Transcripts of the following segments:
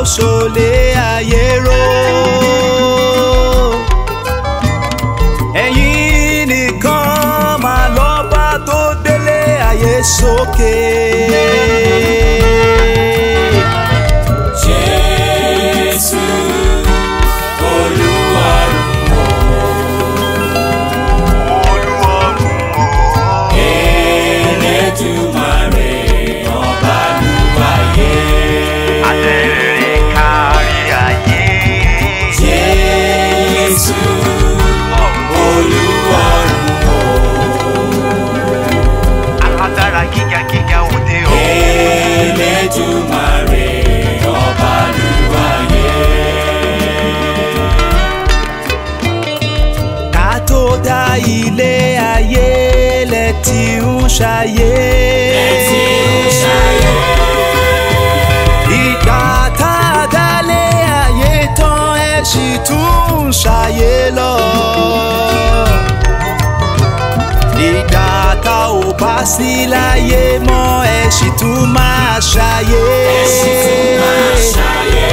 ṣàkóso lé ayé ró. ẹ̀yin nìkan máa lọ́ba tó délé ayé sókè. Jésù Olúwarun Elédùmarè ọba lúwayé. Àtẹ̀rẹ̀ kárí ayé. Jésù Olúwarun Alágbára gíga gíga òde o. Elédùmarè ọba lúwayé. ká tó dá ilé ayé lẹ ti ń ṣayé. Tí ó ṣayé. ìgbà tá a dálé ayé tán ẹ sì tún ń ṣayé lọ. ìgbà tá ò bá sí láyé mọ́ ẹ sì tún máa ṣayé. Sì tún máa ṣayé.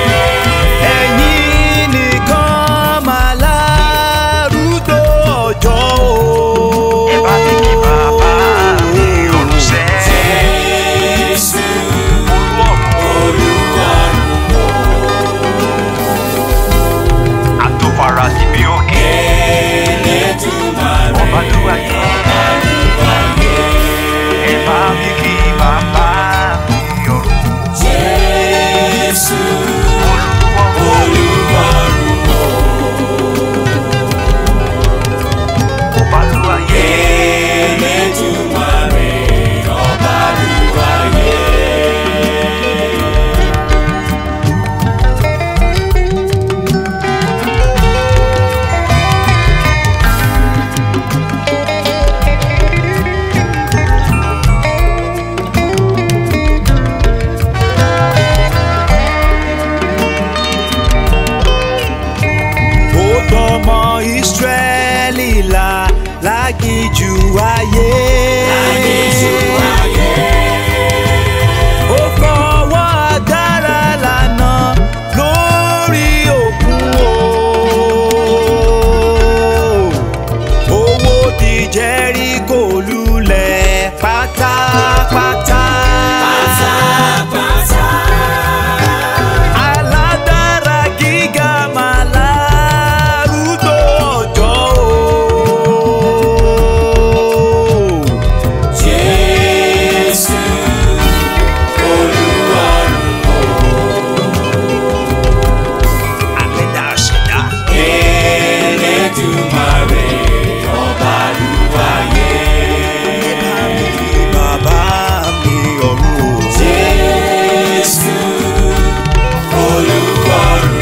ẹ̀yin nìkan máa lárúgbó ọjọ́ o. ẹ bá mi kí bàbá mi olùsẹ́. Jésù Olúwarun àtòfara sí bí òkè. Elédùmarè ọba tó wáyé. ẹ bá mi kí bàbá mi ọ̀run. Jésù olúwa Olúwarun ọba tó wáyé. Elédùmarè ọba lúwayé. ó tọmọ ìsírẹ́lì là lágìjù ayé. Aginjù ayé. ó fọwọ́ agbára lànà lórí òkun o. owó di Jẹ́ríkò lulẹ̀ pátápátá. Pátápátá. alágbára gíga máa lárúgbó ọjọ́ o. Jésù Olúwarun àgbẹ̀dá ṣẹ̀dá. Elédùmarè ọba lúwayé. bàbá mi ọ̀run o. Jésù Olúwarun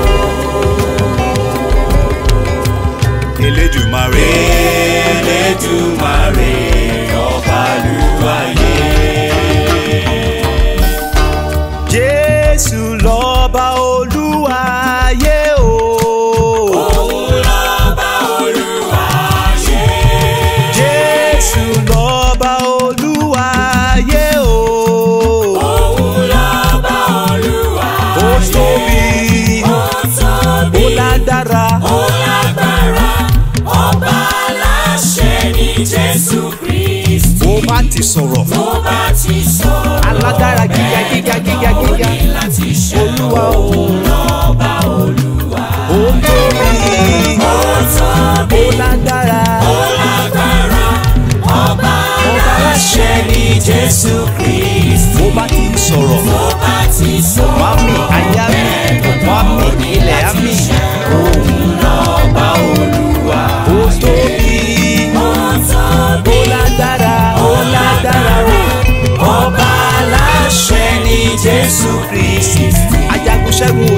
Elédùmarè. Elédùmarè ọba lúwayé. Jésù lọ́ba olúwayé o. Òun lọ́ba olúwayé. Jésù lọ́ba olúwayé o. Òun lọ́ba olúwayé. Ó tóbi, Ó tóbi. ó lágbára. Ó lágbára, ọba aláṣẹ ni Jésù Kristi. Ó bá ti sọ̀rọ̀. Tó bá ti sọ, Alágbára gíga gíga gíga ó gíga. ní láti ṣe Olúwa o. lọ́ba olúwa. Ó tóbi, Ó tóbi, ó lágbára. ó lágbára, ọba aláṣẹ ni Jésù Kristi. Ó bá ti sọ̀rọ̀. Tó bá ti sọ, Wàmí àyà mi, wàmí ilẹ̀ á mi. òun lọ́ba olúwa. Ó tóbi, Ó tóbi. ó lágbára. Ó lágbára o. Ọba aláṣẹ ni Jésù Kristi. Ajagun ṣẹ́gun